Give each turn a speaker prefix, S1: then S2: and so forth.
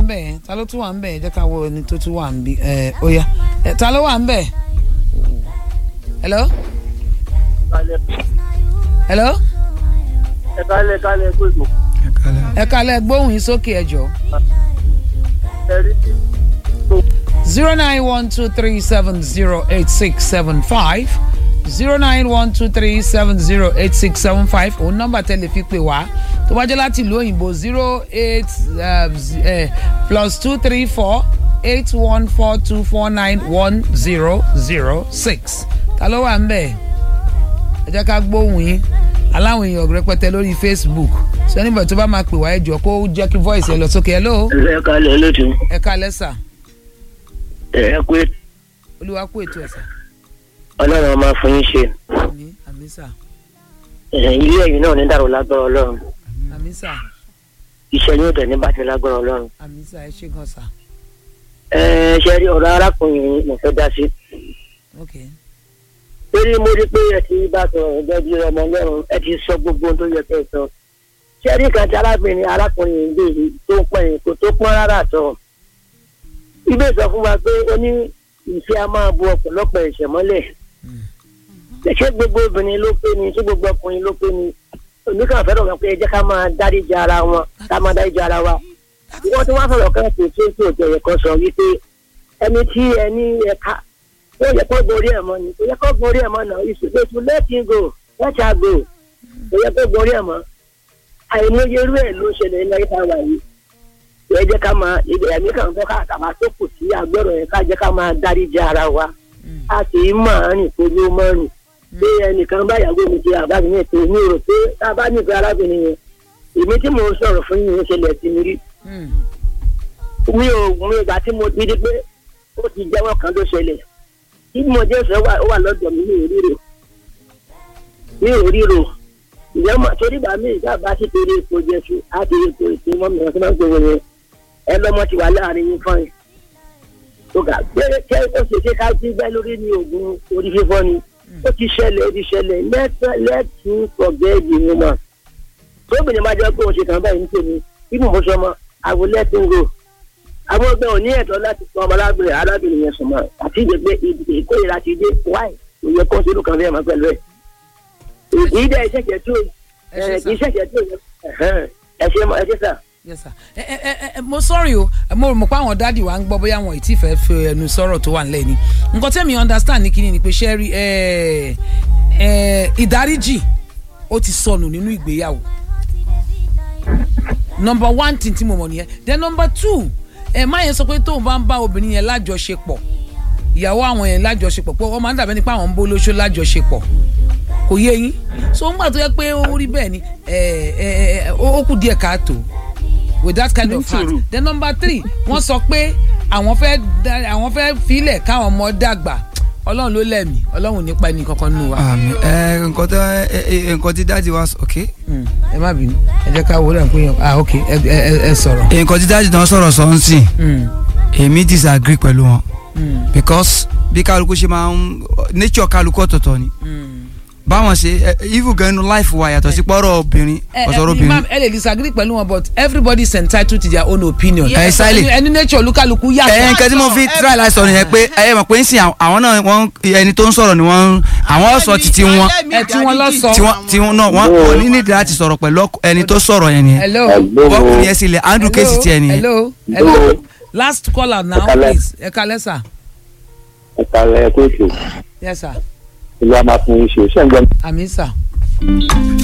S1: ń bẹ̀ yẹn ta ló tún wà ń bẹ̀ yẹn jẹ́ ká wo ẹni tó tún wà ń bí ẹ ó yá ẹ ta ló wà ń bẹ̀ hello hello
S2: ẹ kálẹ̀ kálẹ̀ gbogbo
S1: ẹ kalẹ̀ gbóhùn yín sókè ẹ jọ
S2: ẹ rí
S1: zero nine one two three seven zero eight six seven five zero nine one two three seven zero eight six seven five òun nọ́mbà tẹ́lẹ̀ fi pè wá tó bá jẹ́ láti ìlú òyìnbó zero eight plus two three four eight one four two four nine one zero zero six ta ló wà ń bẹ̀ ẹ jẹ́ ká gbóhùn yín aláwọn èèyàn rẹpẹtẹ lórí facebook sọ nígbà tó bá máa pè wá ẹ jọ kó jẹ́ kí voice ẹ lọ sókè hello
S2: ẹ kálẹ̀ lótú
S1: ẹ kálẹ̀ sà
S2: ẹ pé
S1: olúwa kú ètò ẹ̀sà
S2: ọlọ́run ọmọ fún yín ṣe
S1: àmì àmì sà
S2: ilé ẹ̀yìn náà ní dàrú lágbára ọlọ́run
S1: àmì sà
S2: iṣẹ́ yóò dẹ̀ ní bàjẹ́ lágbára ọlọ́run.
S1: àmì sà ẹ ṣe gan sà
S2: ẹ ṣe rí ọ̀rọ̀ arákùnrin yìí mo fẹ́ dá sí.
S1: ok
S2: torí mo rí pé ẹ ti bá sọ̀rọ̀ ẹgbẹ́ bí ọmọ ọlọ́run ẹ ti sọ gbogbo ohun tó yẹ kẹ́ ẹ sọ. ṣé rí kan tí arábìnrin arákùnrin yìí lè rí tó pọ̀ yìí kò tó pọ́n rárá tọ̀. ibẹ̀ sọ fún wa pé ó ní ìfẹ́ a máa bu ọ̀pọ̀lọpọ̀ ẹ̀ṣẹ̀ mọ́lẹ̀. ṣé gbogbo obìnrin ló pé ni ṣé gbogbo ọkùnrin ló pé ni oníkàn fẹ́ràn wọn pé ẹ jẹ́ ká máa dáríjì ara wọn ká máa dáríjì ara wa wọ́n ti wá sọ̀rọ̀ kan kò tí tó jẹ̀yẹ̀ kan sọ wípé ẹni tí ẹni ẹ̀ka ó yẹ kó gorí ẹ̀ mọ́ ni kò yẹ kó gorí ẹ̀ mọ́ náà ìṣòro to let him go let her go kò yẹ kó gorí ẹ̀ mọ́ àìmọye irú ẹ̀ ló ṣẹlẹ̀ ní ayé táwa yìí ẹ jẹ́ ká máa ibẹ̀ ẹ̀mí kan fẹ́ ká kàmá tó kù sí àgbẹ̀rọ̀ yẹn ká jẹ́ ká máa dáríjì ara wa a kì í máa rìn kó ló mọ́ rìn pé ẹnìkan báyàwó mi ti àbámi ní ètò mi rò pé tá a bá nífẹ̀ẹ́ arábìnrin yẹn èmi tí mò ń sọ̀rọ̀ fún yín ṣẹlẹ̀ sí mi rí mi ò mi ìgbà tí mo ti di pé ó ti jẹ́wọ́ kan ló ṣẹlẹ̀ tí mo jẹ́ sọ wà ó wà lọ́dọ̀ mi ní òríro ní òríro ìyẹn mọ̀ torí bá mi ìjà bá sì torí epo jẹ́sù á ti rí epo ìpín mọ́ mi ọ̀sán máa ń gbowó yẹn ẹ lọ́mọ ti wà láàrin yín fún yín tó ga gbére kẹ́ ó ṣe ṣe ká sí gbẹ́ lórí ní oògùn orí fífọ́ ni ó ti ṣẹlẹ̀ ó ti ṣẹlẹ̀ lẹ́tí forget the woman tóbìnrin máa jẹ́ pé òun ṣe kàn báyìí ní tèmi bí mo sọ mọ́ àwọn lẹ́tí ń go àwọn ọgbẹ́ ò ní ẹ̀tọ́ láti fún ọmọlábìnrin arábìnrin yẹn sùn mọ́ àti ìgbẹ́ pé ìkórìíra ti dé wáì kò yẹ kó sínú kan fẹ́ẹ́ mọ́ pẹ̀lú ẹ̀. èyí dẹ́ ìṣẹ̀jẹ̀ tó
S1: ẹ ṣe sà
S2: ìṣẹ̀jẹ̀ tó yẹ ẹ ṣe ẹ ṣe sà.
S1: yes sir ẹ ẹ ẹ ẹ mo sorry o mo rò mọ̀ pé àwọn dáàdì wa ń gbọ́ bóyá wọn ì tí fẹ́ fi ẹnu sọ̀rọ̀ tó wà nílẹ̀ ni nǹkan tẹ́mi understand ní kíni ni pé ṣe rí ẹ ẹ ìdáríjì ó ti sọnù nínú ìgbéyàwó number one thing tí mo mọ̀ nìyẹn then number two ẹ má yẹn sọ pé tóun bá ń bá obìnrin yẹn lájọṣepọ̀ ìyàwó àwọn yẹn lájọṣepọ̀ pé wọ́n máa ń dàbẹ́ nípa àwọn ń bó lóṣó lájọṣepọ̀ kò yé yín so ń gbà tó yẹ pé ó rí bẹ́ẹ̀ ni ẹ ẹ ẹ ó kù díẹ̀ káàtó with that kind of heart then number three wọ́n sọ pé àwọn fẹ́ da- àwọn fẹ́ filẹ̀ káwọn ọmọ dàgbà ọlọ́run ló lẹ̀mí ọlọ́run ò ní pa ẹnì kankan nínú wa
S3: àmì ẹ nǹkan tó ẹ ẹ nǹkan tí dáàdi wa sọ ok
S1: Mm, ẹ má bínú ẹ jẹ́ ká wọlé àpò yẹn ah ok ẹ ẹ ẹ sọ̀rọ̀.
S3: nǹkan tí dáàdi náà sọ̀rọ̀ sọ ń sìn
S1: Mm,
S3: èmi disagree pẹ̀lú wọn
S1: mm,
S3: because bí kálukú ṣe máa ń nature kálukú ọ̀tọ̀ọ̀tọ̀ ni
S1: mm.
S3: báwọn ṣe ẹ, even gan inú life wa yàtọ̀ sí pọ́rọ̀ obìnrin
S1: ẹ
S3: ọ̀sọ̀rọ̀
S1: ẹ
S3: obìnrin
S1: imam ẹ lè disagree pẹ̀lú wọn but everybody is entitled to their own opinion.
S3: Yes, Exactly.
S1: ẹni nature olúkálukú
S3: ẹ
S1: yàtọ̀.
S3: nǹkan tí mo fi try láti sọ nìyẹn pé ẹ mọ̀ pé ń sìn àwọn náà wọ́n ẹni tó ń sọ̀rọ̀ ni wọ́n àwọn sọ títí wọn
S1: ẹ tí wọn lọ sọ.
S3: tí wọ́n tí wọ́n náà wọ́n wọ́n ní nídìí láti sọ̀rọ̀ pẹ̀lú ọkọ- ẹni tó sọ̀rọ̀ yẹn nìyẹn
S1: hello.
S3: bọ́ọ̀kù yẹn sílẹ̀ andrew kéésì tiẹ̀ nìyẹn.
S1: hello hello last caller now
S2: Ẹ kálẹ́.
S1: please ẹ kalẹ sir
S2: ẹ̀ka ẹ̀ kó ètò
S1: yes sir
S2: ìlú àmàfin ṣe ṣé ń gbọ́
S1: àmì sir